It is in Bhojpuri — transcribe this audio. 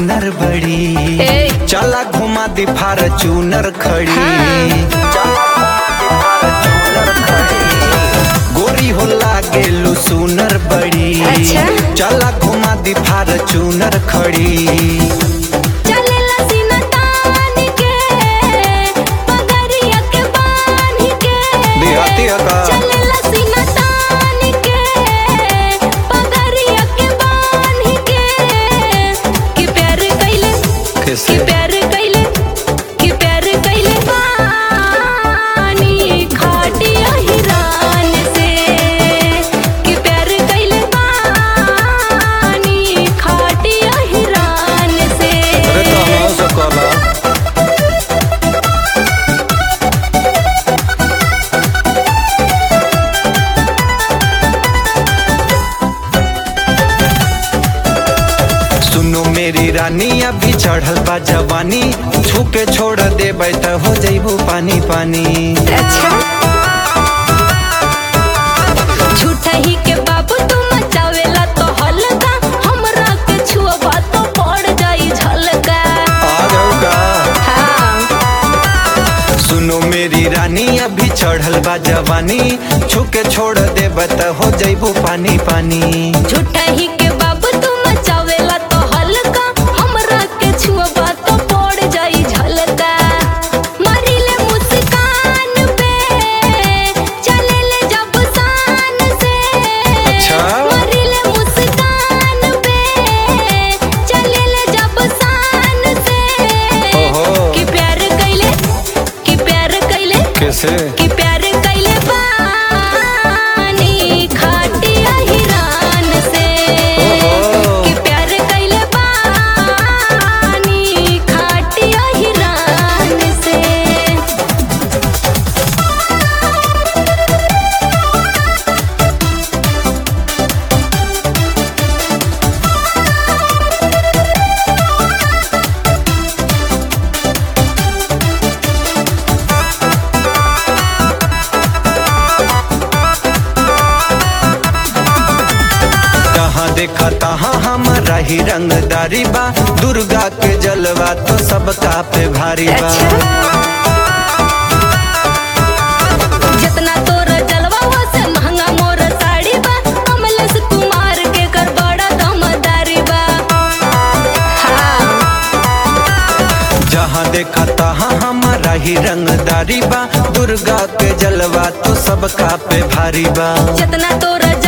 सुनर बड़ी ए। चला घुमा दी फार्चूनर खड़ी हाँ। चला घुमा दी फार्चूनर खड़ी। गोरी हो लागेलू सुनर बड़ी अच्छा। चला घुमा दी फार्चूनर खड़ी चलेला सीना तान के पगड़िया के बांध के देहाती है का? चलेला सीना तान के पगड़िया के बांध के कि प्यार कइले कैसे? कि प्यार कइले कि प्यार कइले बानी खाटिया हिरान से कि प्यार कइले बानी खाटिया हिरान से अरे तो हम से कहला सुनो मेरी रानी अभी चढ़ल बा जवानी छू के छोड़ देबै त हो जइबू पानी पानी अच्छा झूठा ही के बाबू तू मचावेला तो हल्का हमरा के छुआ तो पड़ जाई झलका आ जाऊ का हाँ सुनो मेरी रानी अभी चढ़ल बा जवानी छू के छोड़ देबै त हो जइबू पानी पानी झूठा ही के बाबू तू मचावेला तो हल्का हमरा के छुआ तो पड़ जाई झलका मरिले मुस्कान पे चलेले जब शान से अच्छा। मरिले मुस्कान पे चलेले जब शान से ओहो। कि प्यार कइले कि प्यार कइले कैसे कि प्यार कइले बानी खाटिया हिरान से ओहो। कि प्यार कइले बानी खाटिया हिरान से जहाँ देखा तहाँ हमारा ही रंगदारी बा दुर्गा के जलवा तो सबका पे भारी बा अच्छा। जितना तोर जलवा हुआ से महंगा मोर साड़ी बा कमलेश कुमार के कर बड़ा दमदारी बा हाँ जहाँ देखा तहाँ हमारा ही रंगदारी बा दुर्गा के जलवा तो सबका पे भारी बा जितना तोर